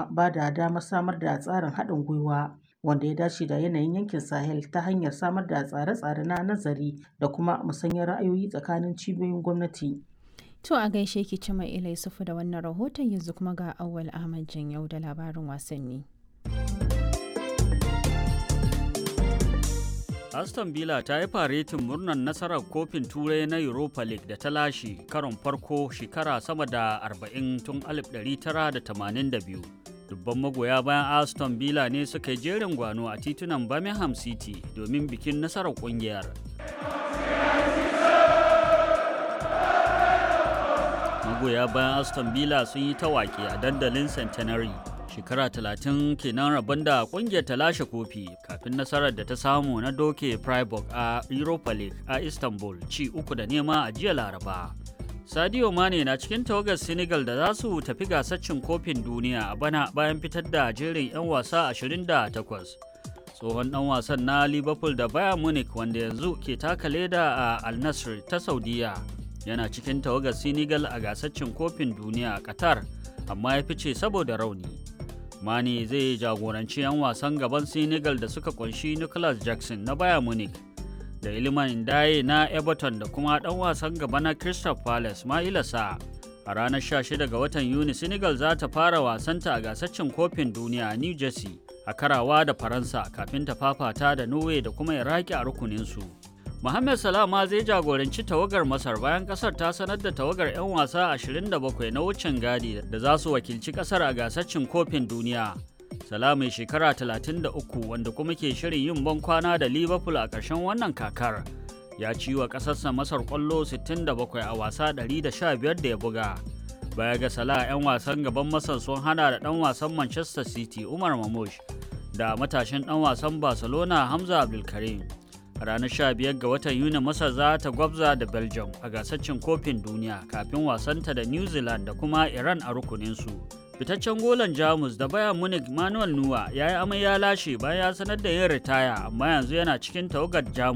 kuma ba da damar samar da tsarin haɗin gwiwa wanda ya dace da yanayin yankin Sahel ta hanyar samar da tsare-tsare na nazari da kuma musanyar ra'ayoyi tsakanin cibiyoyin gwamnati. To a gaishe ki Cima Ila Yusufu da wannan rahoton yanzu kuma ga Auwal Ahmad Janyau da labarin wasanni. Aston Villa ta yi faretin murnar nasarar kofin turai na Europa League da ta lashe karon farko shekara sama da 40 tun 1982. Dubban magoya bayan Aston Villa ne suka yi jerin gwano a titunan Birmingham City domin bikin nasarar kungiyar. Magoya bayan Aston Villa sun yi ta waƙe a dandalin Centenary. shekara talatin kenan rabon da kungiyar ta lashe kofi kafin nasarar da ta samu na doke Freiburg a Europa League a Istanbul ci uku da nema a jiya Laraba. Sadio Mane na cikin tawagar Senegal da za su tafi gasar cin kofin duniya a bana bayan fitar da jerin 'yan wasa 28. Tsohon ɗan wasan na Liverpool da Bayern Munich wanda yanzu ke taka leda a Al Nassr ta Saudiya yana cikin tawagar Senegal a gasar cin kofin duniya a Qatar amma ya fice saboda rauni. Mane zai jagoranci 'yan wasan gaban Senegal da suka kunshi Nicholas Jackson na Bayern Munich da Iliman Ndaye na Everton da kuma ɗan wasan gaba na Crystal Palace Maila Sa. A ranar 16 ga watan Yuni Senegal za ta fara wasanta a gasar cin kofin duniya a New Jersey a karawa da Faransa kafin ta fafata da Norway da kuma Iraki a rukuninsu. Mohamed Salah ma zai jagoranci tawagar Masar bayan kasar ta sanar da tawagar 'yan wasa 27 na wucin gadi da za su wakilci kasar a gasar cin kofin duniya. Salah mai shekara 33 wanda kuma ke shirin yin ban kwana da Liverpool a ƙarshen wannan kakar. Ya ci wa ƙasarsa Masar ƙwallo 67 a wasa 115 da ya buga. Baya ga Salah 'yan wasan gaban Masar sun hana da ɗan wasan Manchester City Umar Mamush da matashin ɗan wasan Barcelona Hamza Abdulkarim. a ranar 15 ga watan yuni masar za ta gwabza da belgium a gasar cin kofin duniya kafin wasanta da new zealand da kuma iran a rukuninsu fitaccen golan jamus da bayan munich manuel nuwa ya yi amai ya lashe bayan ya sanar da yin ritaya amma yanzu yana cikin tawagar jamus